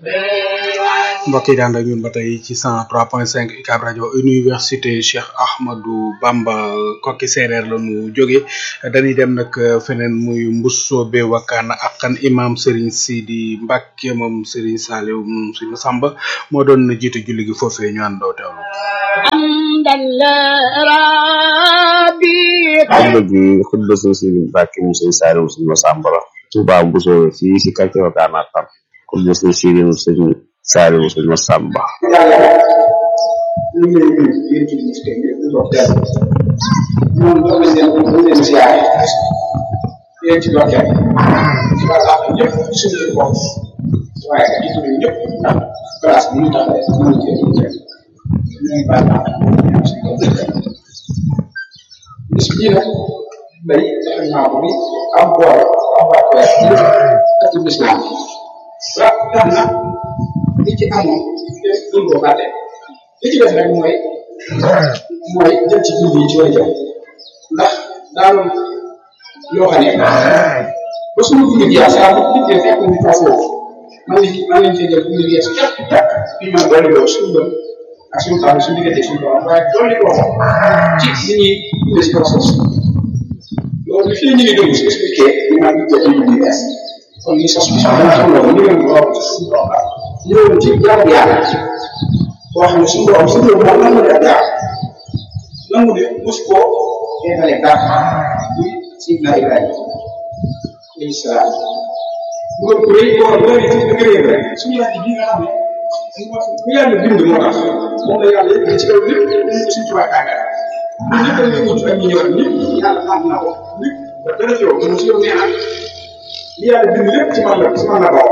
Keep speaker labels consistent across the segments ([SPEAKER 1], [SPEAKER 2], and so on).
[SPEAKER 1] mbokk yi daan ak ñun ba tey ci 103.5 UCAB rajo université Cheikh Ahmadou Bamba kokki séeréer la ñu jóge dañuy dem nag feneen muy Mbusoobe Wakana ak kan imam Serigne Sidi Mbacke moom Serigne Saliou moom Serigne Samba moo doon jiite julli gi foofee ñu àndoo teewlu.
[SPEAKER 2] xutba gi xutba sëñ Sidi Mbacke moom Serigne Saliou moom Serigne Samba la Touba Mbusoobe fii si quartier Wakana ak kan xutba sëñ Sidi moom Serigne Saliou moom Serigne Samba
[SPEAKER 3] moom doon nañ leen doon leen ziare yéen ci dokkeel ci wàllu àq ñëpp suñu bopp waaye ak jiitu ñëpp ndax place bi ñu taxawee mën cee ñu jëm ñu ngi baal àq ñoom suñu bopp bis bii nag day defe naa ko bi am boole am wàccuwaay yëpp ak ci bis naa wa tax na li ci amoon duñ ko fàtte li ci def rek mooy mooy jëm ci jiw yi ci way jëm ndax daaloon loo xam ne ba suñu dund gi saa bu nit ñi fekk ñu toog foofu man nañ man nañ cee jël bu ñu yees jàpp jàpp bi ma dolli ko suñu doon ak suñu taal suñu diggante suñu borom waaye dolli ko ci li ñuy dundee si kaw suuf si loolu fii ñu ngi déglu si expliqué li ma ngi jël ñu yees kon li sos bi sax dama xam loolu ñu leen borom suñu borom la ñëwoon ci jaamu yàlla boo xam ne suñu borom suñu borom nangu ne ak jaar nangu ne mos koo yeemale dara muy Sidna Ibrahima alayhi salaam dugal bu rëy boo boo nee ci dëgg réew rek suñu laaj bi nga xam ne bu yàlla bind moo tax moom la yàlla yëkkati ci kaw lépp ñu ko suñu tubaab tàggat ñun ñëpp dañ koy wut ak ñu ñëwaat ñëpp yàlla xam na ko lépp ba dara ci yow mu si yow nee na li yàlla bind lépp ci man la ci man la bokk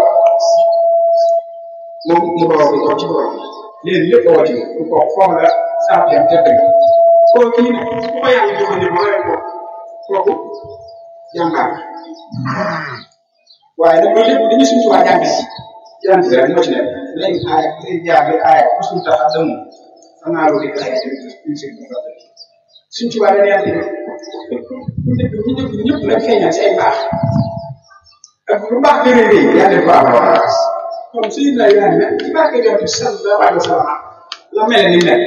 [SPEAKER 3] moom mu doon ko ci borom léegi lépp woo ci mu ko foog la saa fi am te dëgg koo kii ne ku ko yàlla jëfandikoo rek ko kooku jàmbaar waaye nag loolu lépp dañuy suñu tubaab jàngal jàng bi rek moo ci nekk léegi aaya léegi jaar bi aaya ku suñu tax a dem xam naa loolu it aaya tamit suñu tubaab dañuy yàlla ñu dëkk ñu dëkk ñëpp nag feeñal si ay baax ak lu baax gën a rëy yàlla def baax baax kon suñu la yàlla ne ci barke jot bi sallallahu alayhi wa sallam la mel ni mel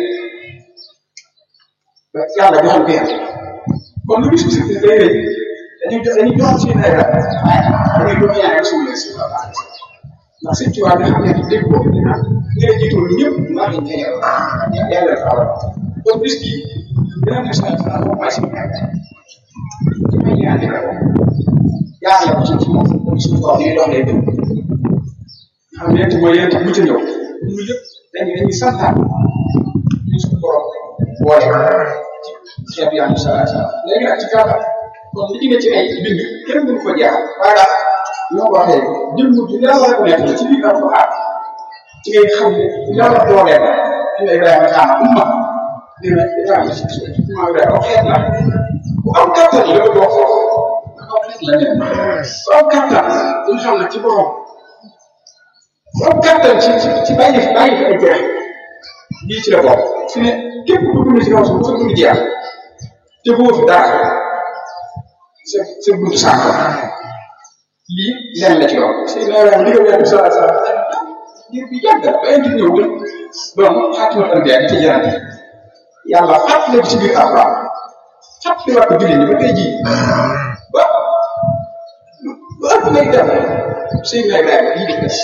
[SPEAKER 3] ba yàlla joxal ko yàlla kon lu bisu si day rëy dañuy jox dañuy jox si ay rab dañuy jox ñaari suul si la baax ndax sëñ ci waa nga xam ne dégg ko dina ngay jiitu ñëpp maa ngi ñëw yàlla dafa war kon bis bi dina ne sa sa moom mooy si ñaar ci may ñaan dina ko yàlla ko ci ci moom suñu kaw ñuy dox lay dem xam ne mooy yéen bu ci ñëw ñu yëpp dañuy dañuy santaan ñu suñu borom boole ci xeetu yàlla sallallahu alayhi wa sallam léegi nag ci gàttal kon li ci ne ci ay bind kenn mënu ko jeexal waaye daal ñoo ko waxee jëm mu yàlla rek nekk ci biir alquran ci ngay xam ne yàlla dooleel inna ibrahima kaana umma dina ibrahima si umma ibrahima xeet la bu am kattan la ko doon foofu dafa xeet la ne bu am kattan ñu xam ne ci borom bu am kattan ci ci ci bàyyi fi bàyyi fi ay jeex lii ci la bokk fi ne képp ku dund ci kaw suuf sa dund jeex te boo fi dara sa sa buntu sànq lii lenn la ci yow si leeral li nga weer bi sala sala ngir bi yàgg ba indi ñëw ba doon xaatimal anbiya di ci jërante yàlla fàttali ko ci biir alquran fàttali waat ko jullit ñi ba tey jii ba ba ëpp ngay dem Seydina Ibrahima lii di des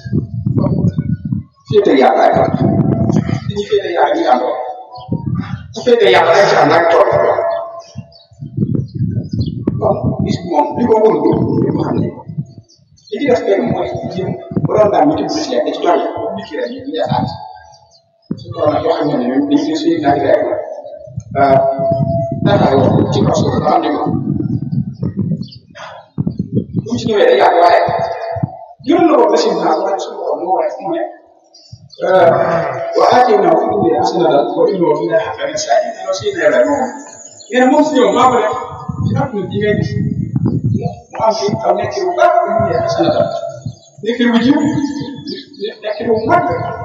[SPEAKER 3] féete yàlla ay fan dañuy féete yàlla ñu àndoo su féete yàlla rek ci ànd ak tool kon bis bi moom li ko wóor ko li ko xam ne li ci def benn mooy jëm bu doon daal ñu bis leen da ci doole nit ki rek ñu yaakaar su ko nag yoo xam ne ñoom dañu gis suñu naaj rek taxawoo ci kaw suuf ba am di ko bu ci ñëwee day yàgg waaye yónn na ko ba si naa waaye suñu borom moo waaye mu ne wa aatayna fi dunya hasanatan wa innahu fil aaxirati lamin saalihiin loolu si nee rek moom nee na moom si ñëw maa ko def ci àdduna bi ngay gis mu am fi aw nekk bu baax bu ñu yeex sanata nekk bu jiw nekk bu mag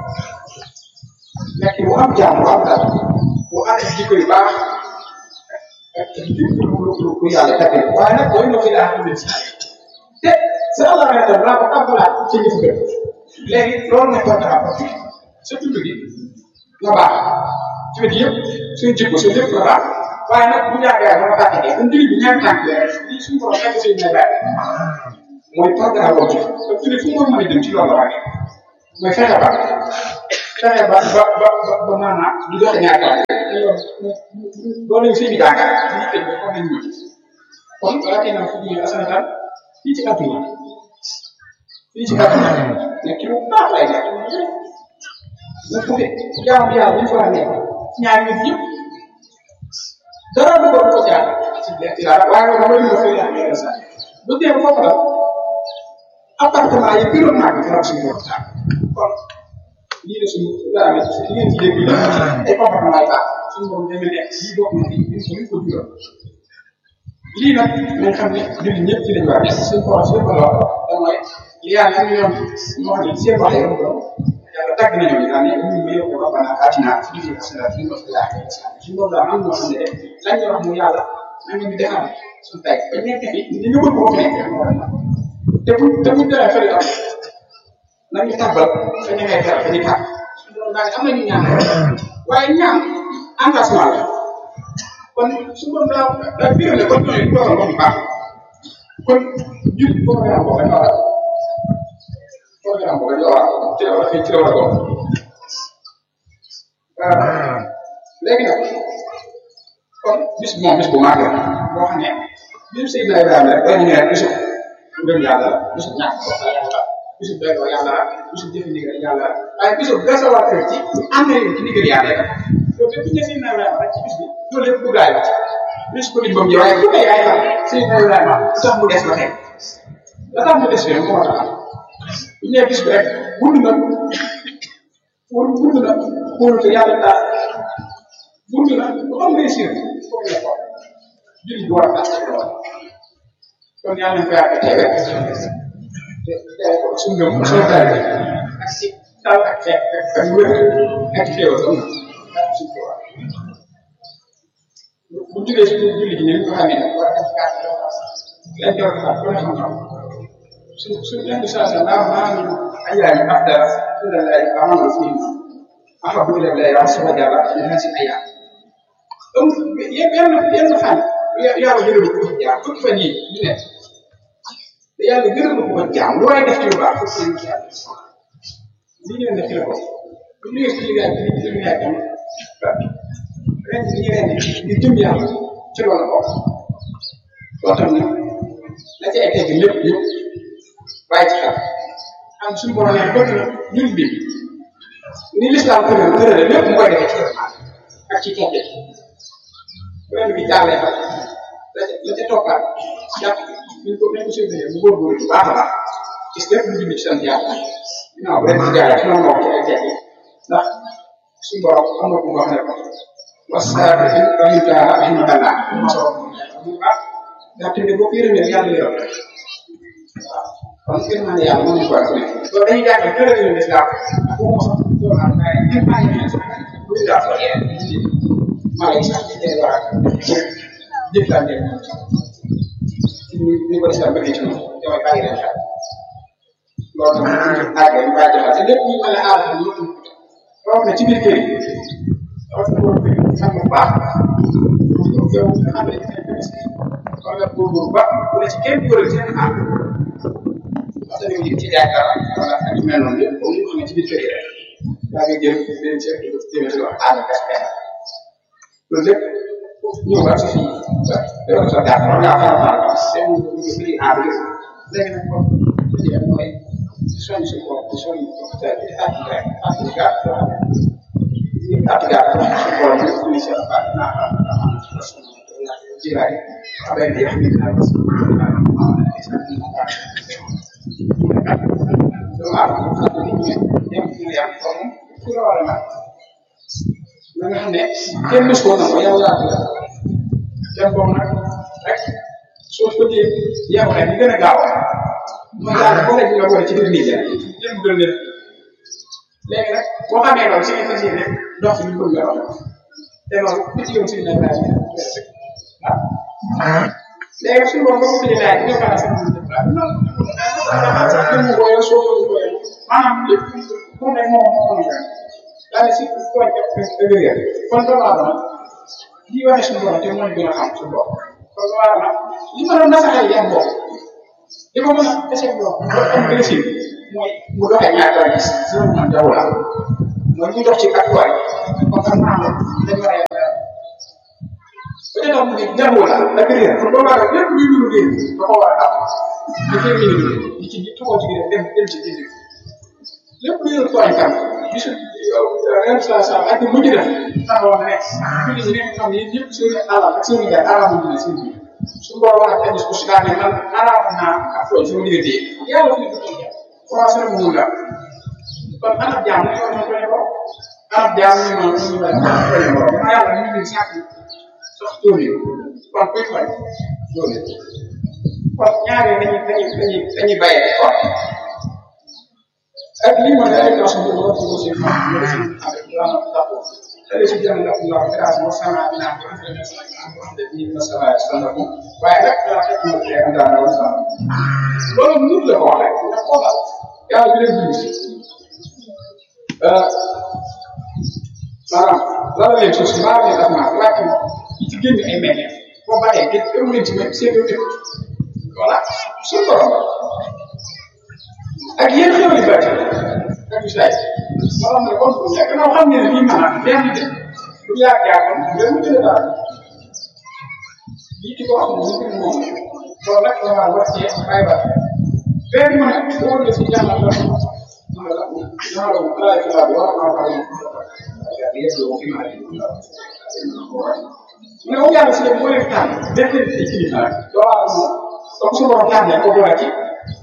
[SPEAKER 3] nekk bu am jàmm bu am dara bu am jikko yu baax ak jikko lu lu lu yàlla tàgge waaye nag booy ñëw fi daa xam ne te sa Allah nga tam laa ko tàmbalaat ci jëf gën léegi loolu mooy porte à porte sa dund gi nga baax ci wet yëpp suñu jikko suñu lépp nga baax waaye nag bu ñàkkee ba nga fàtte kon jullit bi ñaari tànk lii suñu borom nekk seen may bàyyi mooy porte à porte te jullit fu mu mën a dem ci loolu la waxee mooy fexe ba fexe ba ba ba ba maanaam du joxe ñaari tànk loolu lañ sëñ bi jàngal lii tëj ba comme nañ ñu kon balaa kenn fu ñu asanatal fii ci àdduna fii ci àdduna nekk ci lu baax lay nekk bu fukkee jaamu bi yàlla bu ñu fa nekk ñaari nit yëpp dara du ko ko jaar ci lekk yàlla waaye nag damay dugg fële yàlla sax bu dee foofu la appartement yi gënoon naa ko faral suñu bopp daal kon lii la suñu dara li ngeen ci dégg ay comportement yu baax suñu borom demee nekk lii bokk na ci ñu ko jural lii nag nañ xam ne jullit ñëpp ci lañ war a nekk suñ ko suñ ko lool te mooy li yàlla am yoon moo xam ne seen wax yow ko yàlla tàgg nañu ñu daal ne ñu ngi yow ko rabbana atina fi dunya hasanatan wa fil akhirati hasanatan suñu borom daal am ñoo xam ne de lañ ñu wax mu yàlla na nga ñu defal suñ tay ba nekk fi ni ñu bëgg ko fi nekk te bu te bu dara fële am nañ ñu tàbbal fa ñu ngay dara fa ñu tàbb suñu borom daal am nañu ñaan waaye ñaan engagement la kon su ko daa daa biir ne kon ñooy doon ko baax kon jur programme boobu dafa war a programme boobu dafa war a ci la war a ci la war a doon léegi nag kon bis moom bis bu màgg la boo xam ne bisu Seydina Ibrahima rek dañu ne bisu ngëm yàlla la bisu ñàkk ko yàlla la bisu doyloo yàlla la bisu jëfe ndigal yàlla la waaye bisu gasawaat ci ànd ci ndigal yàlla la loolu lépp ñu ne Seydina Ibrahima rek ci bis bi loolu lépp duggaay la bis ko lim ba mu ñëw waaye ku ne yaay xam Seydina Ibrahima lu tax mu des ba tey la tax mu des fi moo tax bu ñu nee bis bi rek gudd na pour gudd na pour que yàlla daal gudd na lu am réussir foofu la ko julli bi war a fàtte lool kon yàlla nañ ko yàgg teewe te teewe ko suñu ngëm suñu taal ak ci tal ak fekk ak wér ak xéewal am na suñu ko war bu jógee si julli gi ni ñu ko xamee nag war a def gàtt lañ ko war a ko ne xam xam su su leen saa sa naa maa ngi ayaay afdala su la lay amal fi afa bu leen lay wax sama jàlla dina si ayaay donc yenn yenn fan yàlla gërëm ko jaam fukki fan yi ñu ne te yàlla gërëm ko ko jaam lu waay def ci lu baax fukki fan yi yàlla li ngeen def ci la ko bu ñu ci liggéey ci li ñu yaay tam ren ñu ren di jëm yàlla ci loolu ko loo xam ne la ci ay tegg lépp yëpp bàyyi ci xel am suñu borom ne bëgg na ñun bi ni lislaam tëral tërale lépp mu koy defee ci ak ci tegg ren bi jàllee fa la ca la ca toppaat jàpp ñu ko nañ ko séddale mu góorgóorlu bu baax a baax gis lépp lu jublu ci sant yàlla ginnaaw ren bi jaaree ci noonu moo ci ay tegg ndax suñu borom am na ku wax ne ko wasaabirin rahimahullah rahimahullah bu baax ndax tamit boo ko yërëmee yàlla yërëm waaw kon gën naa ne yàlla mën nañu ko ak loolu dañuy jàngal tëral yu des daal bu ma sax doon am waaye ngeen bàyyi leen sax bu ñu daal soo yee maa ngi sax di war a jëflante ñu ñu ko islam bëgg ci noonu damay bàyyi leen xel loolu tam ñu àggee ñu bàyyi xel te lépp ñu mën a aar ñu loolu na ci biir kër yi dafa fi war a xam bu baax yow nga xam ne war nga góorgóorlu ba bu ne ci kenn góorlu ci seen ànd parce que ñu ci yaakaar wala ak yu mel noonu yëpp comme ñu xam ne ci biir kër yi rek daa nga jël leen ci jëme ci wax ànd gas benn loolu lépp ñëw ba ci fii ba defal sa gàtt war ngaa faral faral dem ñu bëri ànd yëpp léegi nag kon li ci mooy soñ si bopp di soñ te di àtt rek àtt gàtt yoo xam ne àtt gàtt su borom yëpp ñu ci baax naa xam jilaay abay di xam ne naa parce que na nga xam ne kenn mës koo nangu yow yaa ko def dem boobu nag rek soo ko jëlee yow rek li gën a gaaw mooy daal boole bi nga boole ci biir nit ñi jëm gën leen léegi nag boo xamee loolu si nga fas yéene dox si ñu bëgg nga dox te loolu ku ci yow si na laaj waaw léegi suñu borom ba ko fi laaj ñu ko sama ñu def la non non ko yow soo ko ko yow maanaam lépp pour ne moom moo ko mën daal si tooñ ak dëgg kon doomu aadama lii wane suñu borom te moo ñu gën a xam suñu borom kon doomu aadama li ma doon nasaxal yan bopp li ma mën a desee bopp am blessure mooy mu doxee ñaata gis suñu man jaww la mooy ñu dox ci kàttuwaay kon xam naa ne dañ war a peut-être am na jaww la da nga réer kon doomu aadama lépp luy dund réer da ko war a am da cee mën a dund di ci tuxoo ci dem dem ci dindi lépp luy yor tooñ kan bisu ren saa saa ak mu def taxaw na nekk julli ñi nekk xam ne ñëpp seen alal ak seen gaay alal mu seen biir su ko wax ak ko si daane man alal naa ak tooñ sama diggante yàlla fi ko tooñ commencé na mu la kon anab jaam ñu ko ko ko anab jaam ñu ma ñu ma ko ko ma yàlla ñu ngi sàkk sax tóori kon koy tooñ doole kon ñaare dañuy dañuy dañuy dañuy bàyyee ko ak lii mooy ay classe bu ko ko ci ma ñu ci avec la tapo tele ci jàng la la grâce mo sama ina ko entre les sama de ni na sama sama ko waaye nag la tek mo te anda na wasa loolu nit la ko wax rek na ko la yàlla bi leen bind euh maanaam la la leen suuf maa leen daf naa wàcc mo ci génn ay meññe boo bàyyee gën ëw leen ci même seen dëkk voilà suñu borom ak yéen xew yu bëri ak saa yi moo xam ne kon nekk na xam ne lii maanaam benn de du yàgg yàgg benn jële daal lii ci ko xam ne ñu moom loolu nag la war war cee bàyyi ba benn mu ne boo la si jàngal la ma la ma la ma la la bi wax ma ko ak yéen do fi ma ne o yàlla si mo leen tànn def leen ci kilifa rek doo waa moom comme su borom tànnee ko boole ci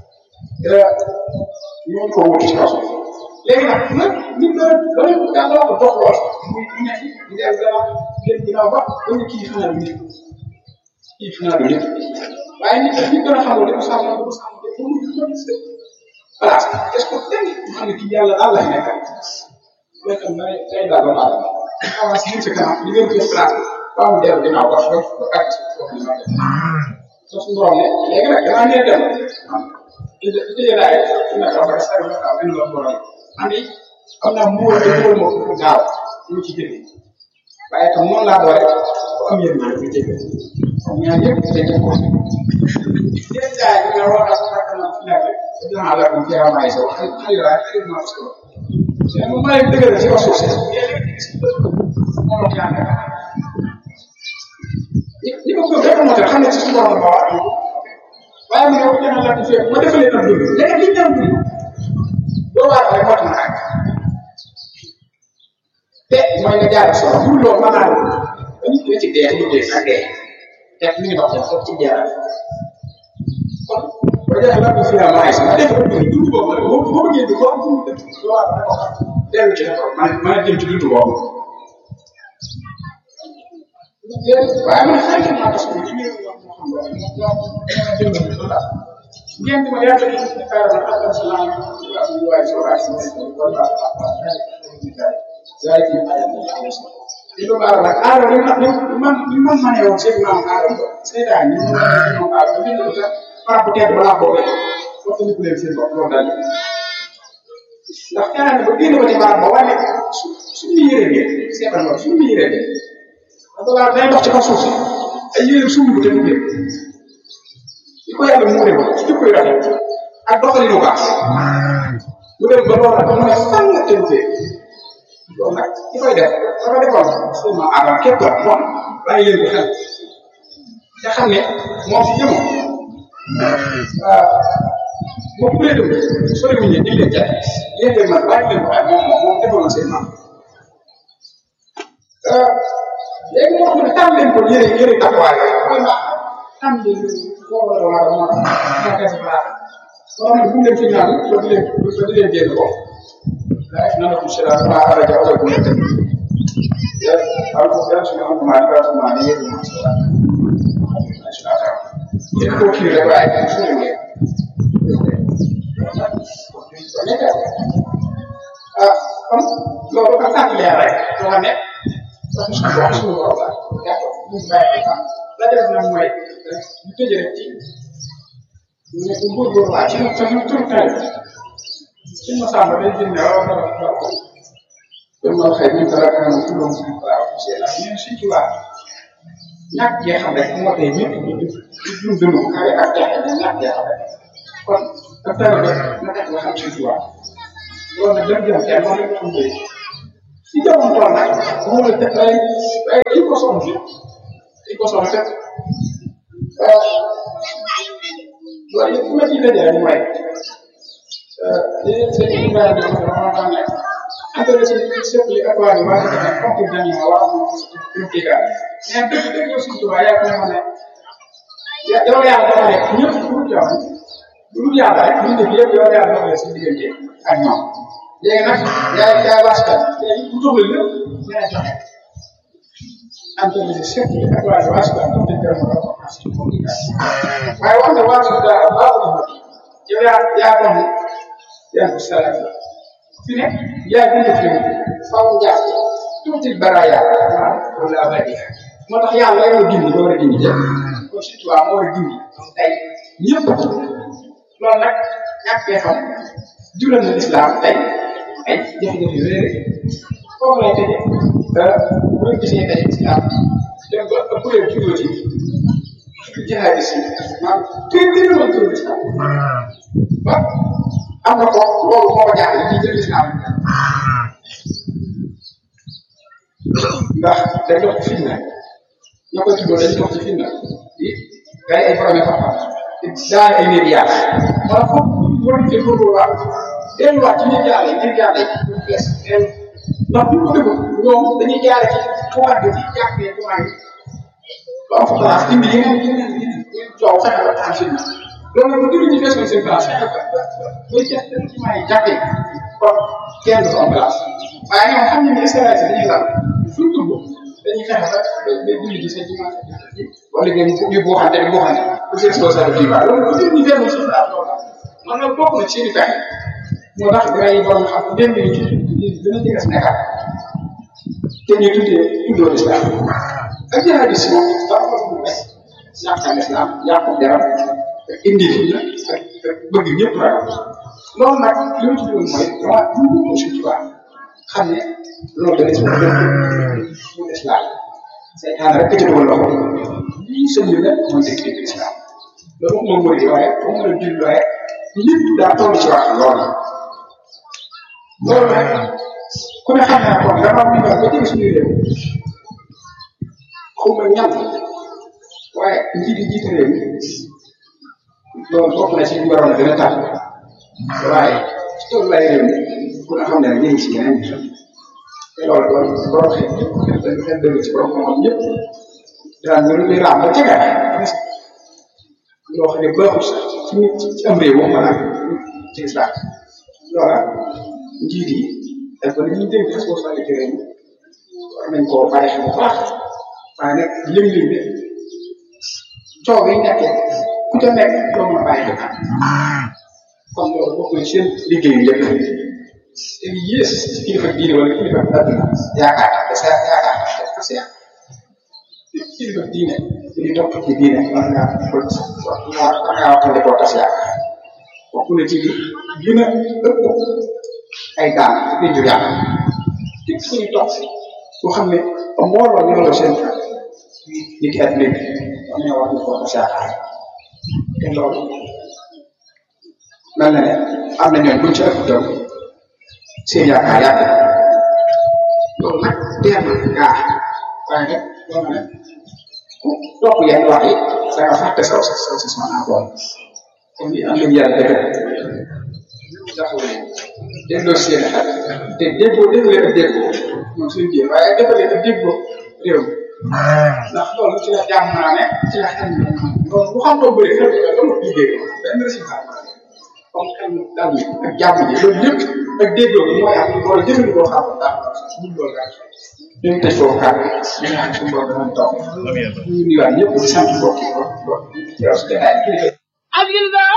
[SPEAKER 3] ñu ko wuti ci kaw léegi nag nag nit la da leen yàlla ko dox lool muy ñu nekk di dem dara leen ginnaaw ba ba ñu kii xanaa du nit kii xanaa du nit waaye nit nit gën a xamul dafa sàmm dafa sàmm te pour mu ko gis voilà est ce que tey mu xam ne kii yàlla daal la nekkal nekk na day daal ba maanaam avance ñu ci kanam li ngeen ko place ba mu dellu ginnaaw ba ba ba ak foofu ñu mën a suñu borom ne léegi nag damaa nee dem ide ide laay ina ka ba sa na ka ben lo borom andi am na mo de ko mo ko gaaw ñu ci jëf waaye tam noonu laa doore ko am yéen ñu jëf am ñaar yëpp dañ ko ko yéen jaay ñu ne war a fekk na fi nekk dina la ko ci amay so xali la xali ma ko c'est mo may dëgg ci ko suuf mo lo ñaan ni ko ko def mo xam ne ci suñu borom ba wax waaye mu ne ko jënd la ci ma defalee tam dund léegi li ñu doon dund doo waar rek moo tax nag te mooy nga jaar solo bu loolu mën naa ba nit ki ci dee ñu dee ak dee te mi ngi dox foofu ci jaar kon boo jëlee la ko fi am maay sama def ko dund dund boobu nag boo boo bëggee di ko am dund dëkk doo waar rek ko dellu ci defar man mën a jëm ci dund boobu waaye man xëy na maa tax ñu ngi ngeen di ma yàgg di ci xaaral ma xatal sa laaj ak ñu waay soo waay si nekk wala zaay ci ay di do baara nag aaro li ma man li man ma ne woon seen maam aaro ko seetaan ñu ma ne ñoom aaro ko bind ko sax par bu tedd balaa boobu wax ñu ko leen seen bopp loolu daal ndax xanaa ne ba génn ko ci baar ba wane suñu yére bi seetal loolu suñu yére bi parce que day dox ci kaw suuf si ay yére suñu ko te mu génn li ko yàlla muure ko ci jikko yu rafet ak doxalin bu baax mu dem ba loolu nag mu ne fan la tënkee loolu nag ki koy def dafa defoon seulement avant képp la moom bàyyi leen ko xel te xam ne moom si jëmm moom ku leen dem sori wuñ ne leen jaay leen leen man bàyyi leen ko xel moom moom moom defoon na seen maam léegi moo xam ne tàmm leen ko yére yére taxawaay mooy mbaax tàmm leen foofu la war a mën a mën a baax soo xam ne bu mu leen fi ñaan ba di leen ba di leen génn ko لا إحنا نقول شراء ما خرج أول كل تم يا ألف يا شو أنت ما أدرك ما عليه ما شراء ما شراء يا كل كل ربع شو يعني ah kon loolu dafa tànn leer rek loo xam ne sax suñu wax suñu borom la gàtt mu bàyyi xam la def nag mooy ñu tëj rek ci ñu ne góorgóorlu waa ci sa tur tari suñ ma sàmm day jënd waaw dara dara ko dem ma xëy ñu dara dara mu doon suñu waaw c'est la mais suñ ci waa ñàkk gee xam rek moo tey ñëpp ñu ñu dund ko xale ak jaxe ne ñàkk gee xam rek kon ak dara ba na tax nga xam suñ ci waa loolu nag dem jëm kenn moom rek xam koy si jamono tool nag mu la def ay ay kii ko soxla si kii ko soxla fekk loolu yëpp ma ciy dajale ñu may li seen i mbéy mi dafa dafa nekk intéressé chef li ak waa waa dëkk bi comme que dañu ma waa mu mu kii ka mais dëgg dëgg yow surtout waa yaa ko ne ma ne yow yàlla dafa nekk ñëpp lu dul yow lu dul yàlla rek ñu def yëpp yow yàlla dafa nekk si diggante ak ñoom léegi nag yaay yaay waaskat léegi bu toog lépp dina joxe intéressé chef li ak waa waaskat comme dañ koy mën a waaye wax nga waa suñu dara baax na ma yow yaa yaa doon yaa ko salaat fi ne yaa gën a fi faw jaar tuuti baraya wala bari moo tax yàlla yow gindi doo war a gindi jël kon surtout waa moo war a gindi tey ñëpp loolu nag ñàkk bee xam jural na lislaam tey ay jafe-jafe yu réer foofu lay tëjee boo gisee tey lislaam dem ba ëpp leen juddoo ci jihadis yi maanaam tur bi ñu doon tur lislaam ba am na ko loolu moo ko jaaxle di jël lislaam ndax day dox ci fitna ñoo koy tuddoo dañuy dox ci fitna di gay ay borom xam-xam daal ay nit yàlla wala foofu war nañ cee góorgóorluwaat delluwaat ci nit yàlla yi nit yàlla yi ñu fees dellu ndax bu ko deful ñoom dañuy jaare ci tuwaat bi ci jàppee tuwaat yi ba am fa place indi yeneen yeneen yeneen coow fexe ba taal fitna loolu nag bu dul ñu feesoon seen place fexe ba bay jeex dem ci may jàppee kon kenn du am place waaye ñoom xam nañ ne Israël dañuy laal fu ñu dugg dañuy fexe ba ba ba julli ji seen dimanche wala ngeen ñu buuxante di buuxante pour seen responsabilité yi loolu bu dul ñu feesoon seen place loolu man nag bokk na ci seen i fexe moo tax dina yi borom xam dem nañu ci dina jege Sénégal te ñu tuddee tuddoo islam ak jihadis moom dafa am lu mes ñàkk islam yàqu deram indi fi na ak bëgg ñëpp rek loolu nag li ma ci doon mooy dama dund ko suñ ci baax xam ne loolu dana ci mën mu islam seytaan rek ci dugal loxo lii sëñ bi nag mooy dëgg dëgg islam loolu moom mooy waaye ba mu la jul waaye lépp daa toll ci wax loolu loolu nag ku ne xam naa kon dafa am ñu ba jëg suñuy réew xaw ma ñan waaye njiit yi jiite réew mi loolu bokk na ci li waroon a gën a tax waaye ci tolluwaay réew mi ku ne xam ne ñu ngi ci yeneen yi te loolu doon borom xel ñëpp xel xel dëgg ci borom xam ñëpp daan ñu li raam ba jege loo xam ne baaxul sax ci nit ci am réew wax maanaam ci islam loola njiit yi def ko ñu dénk responsabilité réew mi war nañ koo bàyyi xel bu baax waaye nag lim-lim bi coow yi nekkee ku ca nekk doo mën a bàyyi xel kon loolu bokk na seen liggéeyu njëkk te li yées ci kilifa diine wala kilifa adduna yaakaar te sa yaakaar te sa kilifa diine di topp ci diine war ngaa war ngaa waxtaanee koo tas yaakaar bokk na ci li gën a ëpp ay daan di jur yàlla képp ku ñu topp boo xam ne mbooloo ñu la seen nit ki adduna bi war nañoo wax ne koo tas yaakaar te loolu mel na ne am na ñooñu buñ ci ëpp doon seen yaakaar yàgg loolu nag teer na gaa waaye nag loolu nag ku topp yenn wax yi da nga fàtte saw sa saw sa sama encore kon li am nañu yàlla dëgg dafa delloo seen xel te déggoo déggoo leen ak déggoo moom suñu jéem waaye dafa leen ak déggoo réew mi ndax loolu ci la jàmm naa ne ci la xel loolu bu xam loo bëri xel bi loolu liggéey benn résultat comme xel dal mi ak jàmm ji loolu lépp ak déggoo bi mooy am wala jëfandikoo xam ndax ñun loolu daal ñu ngi tëj foofu kàddu ñu ngi xam suñu borom danañ toog ñu nuyuwaat ñëpp di sant mbokk yi mbokk yi